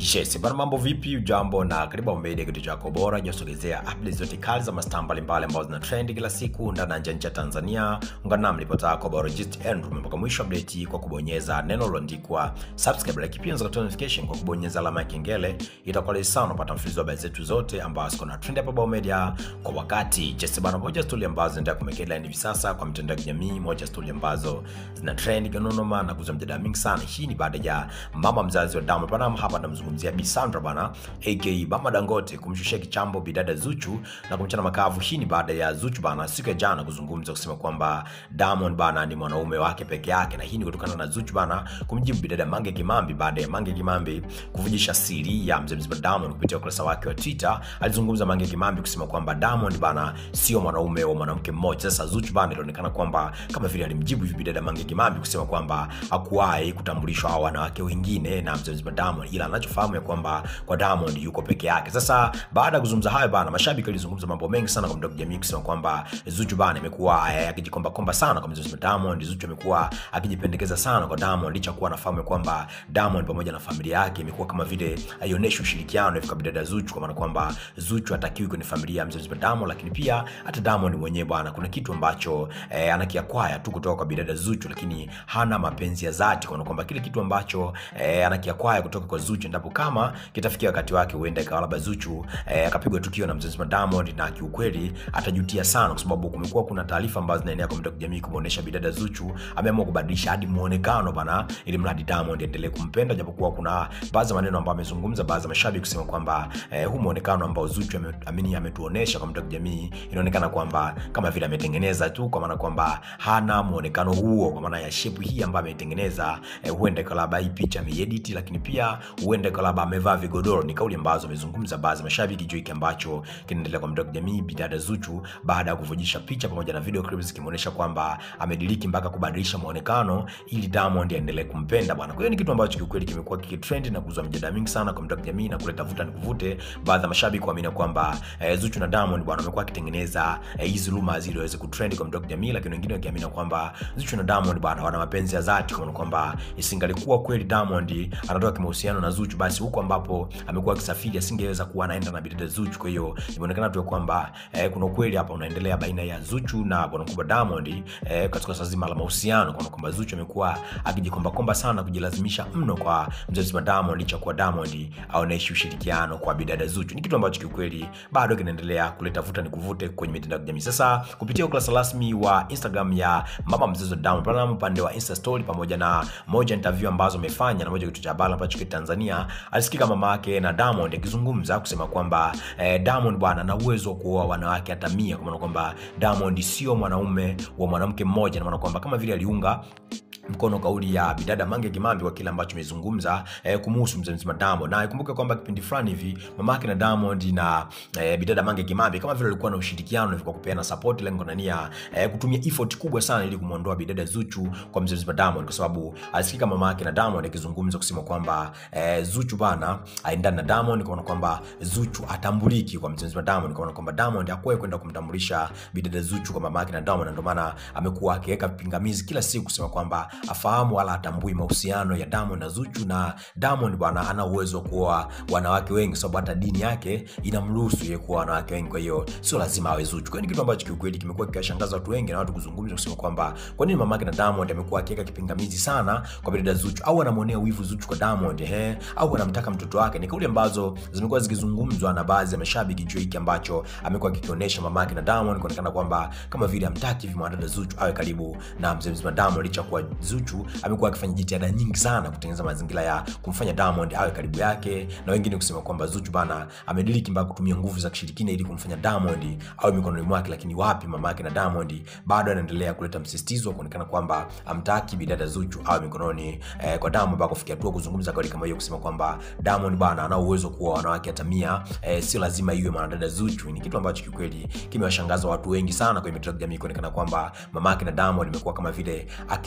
Yes, bana mambo vipi? Ujambo na karibu Media, kitu chako bora jasogezea updates zote kali za mastaa mbalimbali ambazo zina trend kila siku ndani na nje ya Tanzania. Ungana nami ripota yako Biologist Andrew mpaka mwisho update kwa kubonyeza neno lililoandikwa subscribe, like pia unaweza notification kwa kubonyeza alama ya kengele. Itakuwa rahisi sana kupata mfululizo wa habari zetu zote ambazo ziko na trend hapa Bao Media kwa wakati. Yes, bana moja story ambazo zinaendelea kumake headline hivi sasa kwa mitandao ya kijamii, moja story ambazo zina trend ganonoma na kuzua mjadala mingi sana. Hii ni baada ya mama mzazi wa Diamond Platnumz hapa namzungumzia Bi Sandra bana aka Mama Dangote kumshushia kichambo bidada Zuchu na kumchana makavu. Hii ni baada ya Zuchu bana siku ya jana kuzungumza kusema kwamba Diamond bana ni mwanaume wake peke yake, na hii ni kutokana na Zuchu bana kumjibu bidada Mange Kimambi baada ya Mange Kimambi kuvujisha siri ya mzee mzima Diamond kupitia ukurasa wake wa Twitter. Alizungumza Mange Kimambi kusema kwamba Diamond bana sio mwanaume wa mwanamke mmoja. Sasa Zuchu bana ilionekana kwamba kama vile alimjibu hivi bidada Mange Kimambi kusema kwamba hakuwahi kutambulishwa hao wanawake wengine na mzee mzima Diamond, ila anachofahamu ya kwamba kwa Diamond yuko peke yake. Sasa baada ya kuzungumza hayo bana, mashabiki walizungumza mambo mengi sana kwa mtandao wa kijamii kusema kwamba Zuchu bana imekuwa eh, akijikomba komba sana kwa mzee Diamond. Zuchu amekuwa akijipendekeza sana kwa Diamond licha kuwa anafahamu ya kwamba Diamond pamoja na familia yake imekuwa kama vile haionyeshi ushirikiano hivi kwa bidada Zuchu, kwa maana kwamba Zuchu hatakiwi kwenye familia ya mzee Diamond, lakini pia hata Diamond mwenyewe bwana, kuna kitu ambacho eh, anakiakwaya tu kutoka kwa bidada Zuchu, lakini hana mapenzi ya dhati, kwa maana kwamba kile kitu ambacho eh, anakiakwaya kutoka kwa Zuchu ndipo kama kitafikia wakati wake huenda ikawa labda Zuchu eh, akapigwa tukio na mzee Diamond, na kiukweli atajutia sana, kwa sababu kumekuwa kuna taarifa ambazo zinaendelea kwa mtandao wa kijamii kumuonesha bidada Zuchu ameamua kubadilisha hadi muonekano bana, ili mradi Diamond endelee kumpenda, japokuwa kuna baadhi ya maneno ambayo amezungumza baadhi ya mashabiki kusema kwamba eh, huu muonekano ambao Zuchu ame, amini ametuonesha kwa mtandao wa kijamii inaonekana kwamba kama vile ametengeneza tu, kwa maana kwamba hana muonekano huo, kwa maana ya shape hii ambayo ameitengeneza eh, huenda ikawa labda hii picha ameedit, lakini pia huenda ikawa labda amevaa vigodoro. Ni kauli ambazo amezungumza baadhi ya mashabiki juu hiki ambacho kinaendelea kwa mtandao wa kijamii bidada Zuchu baada ya kuvujisha picha pamoja na video clips zikimuonesha kwamba amediliki mpaka kubadilisha muonekano ili Diamond aendelee kumpenda bwana. Kwa hiyo ni kitu ambacho kiukweli kimekuwa kikitrend na kuzua mjadala mingi sana kwa mtandao wa kijamii na kuleta vuta ni kuvute, baadhi ya mashabiki kuamini kwamba eh, Zuchu na Diamond bwana wamekuwa akitengeneza hizi eh, rumors ili waweze kutrend kwa mtandao wa kijamii, lakini wengine wakiamini kwamba Zuchu na Diamond bwana wana mapenzi ya dhati, kwa kwamba isingalikuwa kweli Diamond anatoka kimahusiano na Zuchu, basi huko ambapo amekuwa akisafiri asingeweza kuwa anaenda na bidada Zuchu. Kwa hiyo imeonekana tu kwamba eh, kuna ukweli hapa unaendelea baina ya Zuchu na bwana mkubwa Diamond eh, katika swala zima la mahusiano, kwa kwamba Zuchu amekuwa akijikomba komba sana kujilazimisha mno kwa mzazi wa Diamond, licha kuwa Diamond aoneshi ushirikiano kwa bidada Zuchu. Ni kitu ambacho kiukweli bado kinaendelea kuleta vuta ni kuvute kwenye mitandao ya kijamii. Sasa kupitia ukurasa rasmi wa Instagram ya mama mzazi wa Diamond Platnumz, upande wa Insta story pamoja na moja interview ambazo amefanya na moja kitu cha habari ambacho kwa Tanzania, alisikika mama yake na Diamond akizungumza kusema kwamba eh, Diamond bwana ana uwezo wa kuoa wanawake hata mia, kwa maana kwamba Diamond sio mwanaume wa mwanamke mmoja, na maana kwamba kama vile aliunga mkono kauli ya bidada Mange Kimambi kwa kile ambacho amezungumza eh, kumuhusu mzee mzima Diamond. Na ikumbuke kwamba kipindi fulani hivi mamake na Diamond na eh, bidada Mange Kimambi kama vile walikuwa na ushirikiano hivi kwa kupeana support, lengo na nia eh, kutumia effort kubwa sana ili kumuondoa bidada Zuchu kwa mzee mzima Diamond, kwa sababu alisikika mamake na Diamond akizungumza kusema kwamba eh, Zuchu bana aendana na Diamond, kwa kwamba Zuchu atambuliki kwa mzee mzima Diamond, kwa kwamba Diamond hakuwahi kwenda kumtambulisha bidada Zuchu kwa mamake na Diamond, ndio maana amekuwa akiweka pingamizi kila siku kusema kwamba afahamu wala atambui mahusiano ya Diamond na Zuchu, na Diamond bwana ana uwezo wa kuoa wanawake wengi, sababu hata dini yake inamruhusu yeye kuoa wanawake wengi, kwa hiyo sio lazima awe Zuchu. Kwa hiyo ni kitu ambacho kiukweli kimekuwa kikiwashangaza watu wengi na watu kuzungumza kusema kwamba kwa nini mamake na Diamond amekuwa akiweka kipingamizi sana kwa bidada Zuchu, au anamwonea wivu Zuchu kwa Diamond ehe, au anamtaka mtoto wake. Ni kauli ambazo zimekuwa zikizungumzwa na baadhi ya mashabiki juu hiki ambacho amekuwa akikionyesha mamake na Diamond, kuonekana kwamba kama vile amtaki hivi mwanadada Zuchu awe karibu na mzee mzima Diamond, licha kuwa Zuchu amekuwa akifanya jitihada nyingi sana kutengeneza mazingira ya kumfanya Diamond awe karibu yake, na wengine kusema kwamba Zuchu bana amediriki mpaka kutumia nguvu za kishirikina ili kumfanya Diamond awe mikononi mwake. Lakini wapi, mama yake na Diamond bado anaendelea kuleta msisitizo wa kuonekana kwamba amtaki bidada Zuchu awe mikononi eh, kwa Diamond, mpaka kufikia hatua kuzungumza kauli kama hiyo, kusema kwamba Diamond bana ana uwezo kuwa wanawake hata mia, eh, sio lazima iwe mwanadada Zuchu. Ni kitu ambacho kikweli kimewashangaza watu wengi sana kwenye mitandao ya kijamii kuonekana kwamba mama yake na Diamond imekuwa kama vile akiungana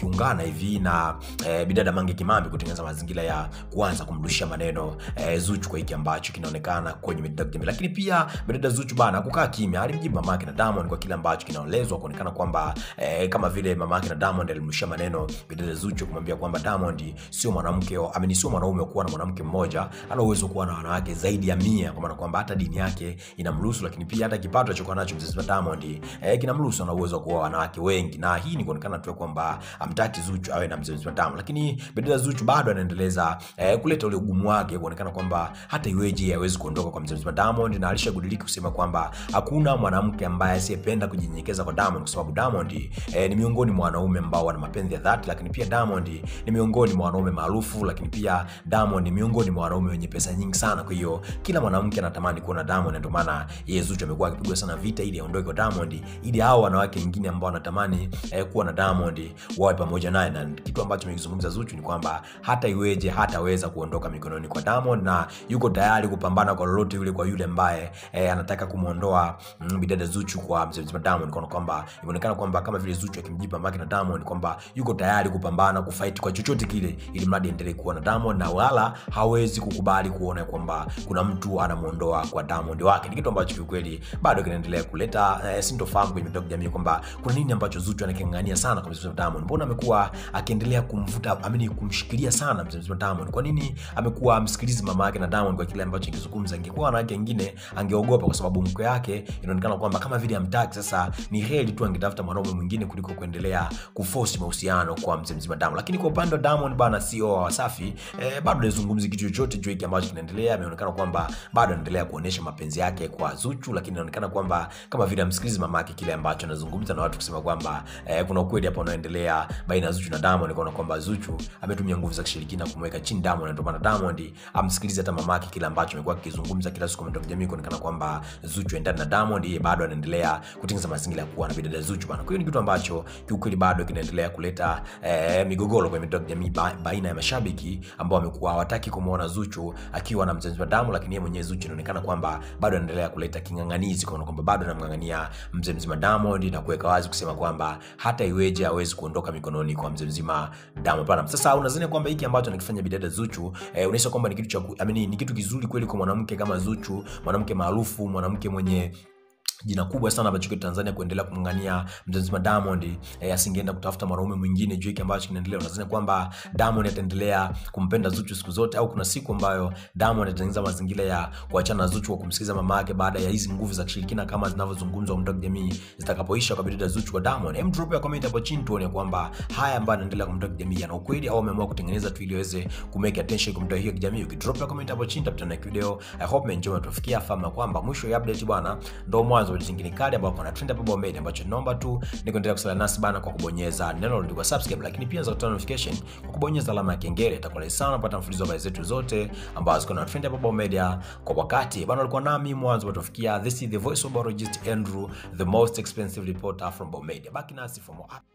hivi na eh, bidada Mange Kimambi kutengeneza mazingira ya kuanza kumrushia maneno eh, Zuchu kwa hiki ambacho kinaonekana kwenye mitandao ya kijamii. Lakini pia bidada Zuchu bana kukaa kimya, alimjibu mamake na Diamond kwa kile ambacho kinaelezwa kuonekana kwamba eh, kama vile mamake na Diamond alimrushia maneno bidada Zuchu kumwambia kwamba Diamond sio mwanamke, amini sio mwanaume kuwa na mwanamke mmoja, ana uwezo kuwa na wanawake zaidi ya mia, kwa maana kwamba hata dini yake inamruhusu, lakini pia hata kipato alichokuwa nacho mzee Diamond eh, kinamruhusu, ana uwezo wa kuoa wanawake wengi, na hii ni kuonekana tu kwamba amtaki Zuchu awe na mzee Diamond, lakini bidada Zuchu bado anaendeleza eh, kuleta ule ugumu wake kuonekana kwamba hata iweje hawezi kuondoka kwa mzee Diamond, na alishagudilika kusema kwamba hakuna mwanamke ambaye asiyependa kujinyenyekeza kwa Diamond, kwa sababu Diamond eh, ni miongoni mwa wanaume ambao wana mapenzi ya dhati, lakini pia Diamond ni miongoni mwa wanaume maarufu, lakini pia Diamond ni miongoni mwa wanaume wenye pesa nyingi sana. Kwa hiyo kila mwanamke anatamani kuona Diamond, ndio maana yeye Zuchu amekuwa akipigwa sana vita ili aondoke kwa Diamond, ili hao wanawake wengine ambao wanatamani eh, kuwa na Diamond wawe pamoja naye, na kitu ambacho amekizungumza Zuchu ni kwamba hata iweje hataweza kuondoka mikononi kwa Diamond, na yuko tayari kupambana kwa lolote yule kwa yule ambaye eh, anataka kumuondoa mm, bidada Zuchu kwa mzee mzima Diamond, kwa kwamba imeonekana kwamba kama vile Zuchu akimjipa maki na Diamond kwamba yuko tayari kupambana kufight kwa chochote kile, ili mradi endelee kuwa na Diamond, na wala hawezi kukubali kuona kwamba kuna mtu anamuondoa kwa Diamond wake. Ni kitu ambacho kiukweli bado kinaendelea kuleta eh, sintofahamu kwenye mitandao ya kijamii kwamba kuna nini ambacho Zuchu anakingangania sana kwa mzee Diamond. Mbona amekuwa akiendelea kumvuta amini kumshikilia sana mzee mzima Diamond? Kwa nini amekuwa amsikilizi mama yake na Diamond kwa kile ambacho akizungumza? Ingekuwa wanawake wengine angeogopa, kwa sababu mke yake inaonekana kwamba kama vile amtaki. Sasa ni heri tu angetafuta mwanaume mwingine kuliko kuendelea kuforce mahusiano kwa mzee mzima Diamond. Lakini kwa upande wa Diamond bana, CEO wa Wasafi eh, bado hajazungumzi kitu chochote juu hiki ambacho kinaendelea. Ameonekana kwamba bado anaendelea kuonesha mapenzi yake kwa Zuchu, lakini inaonekana kwamba kama vile amsikilizi mama yake kile ambacho anazungumza na watu kusema kwamba eh, kuna ukweli hapa unaoendelea baina ya Zuchu na Diamond, kwa kwamba Zuchu ametumia nguvu za kishirikina kumweka chini Diamond, ndio maana Diamond amsikilize hata mama yake kile ambacho amekuwa akizungumza kila siku kwa jamii, kuonekana kwamba Zuchu endana na Diamond, yeye bado anaendelea kutengeneza mazingira ya kuwa na bidada Zuchu bana. Kwa hiyo ni kitu ambacho kiukweli bado kinaendelea kuleta eh, migogoro kwenye mitandao ya kijamii ba, baina ya mashabiki ambao wamekuwa hawataki kumuona Zuchu akiwa na mzee wa damu, lakini yeye mwenyewe Zuchu inaonekana kwamba bado anaendelea kuleta king'ang'anizi kwa kwamba bado anamng'ang'ania mzee mzima Diamond na kuweka wazi kusema kwamba hata iweje hawezi kuondoka mikononi kwa mzee mzima Diamond Platnumz. Sasa unadhani kwamba hiki ambacho anakifanya bidada Zuchu eh, unaisha kwamba ni kitu cha I mean, ni kitu kizuri kweli kwa mwanamke kama Zuchu, mwanamke maarufu, mwanamke mwenye jina kubwa sana ambacho kwa Tanzania kuendelea kumng'ania mzee Diamond eh, asingeenda kutafuta mwanaume mwingine juu hiki ambacho kinaendelea. Unadhani kwamba Diamond ataendelea kumpenda Zuchu siku zote, au kuna siku ambayo Diamond atatengeneza mazingira ya kuachana na Zuchu kwa kumsikiliza mama yake baada ya hizi nguvu za kishirikina kama zinavyozungumzwa mtandao jamii zitakapoisha kwa bidada Zuchu kwa Diamond? Hem, drop ya comment hapo chini tuone kwamba haya ambayo yanaendelea kwa mtandao jamii yana ukweli au ameamua kutengeneza tu ili aweze kumake attention kwa mtandao hiyo kijamii. Ukidrop ya comment hapo chini tutakutana na video. I hope mmeenjoy tufikia fahamu kwamba mwisho ya update bwana ndio mwanzo zingine kali ambapo kuna trend hapo Bombay ambacho naomba tu ni kuendelea kusala nasi bana kwa kubonyeza neno lililoandikwa subscribe, lakini pia za kutoa notification kwa kubonyeza alama ya kengele. Itakuwa rahisi sana kupata mfululizo wa habari zetu zote ambazo kuna trend hapo Bombay kwa wakati bana. Alikuwa nami mwanzo tufikia. This is the voice of biologist Andrew, the most expensive reporter from Bombay. Baki nasi for more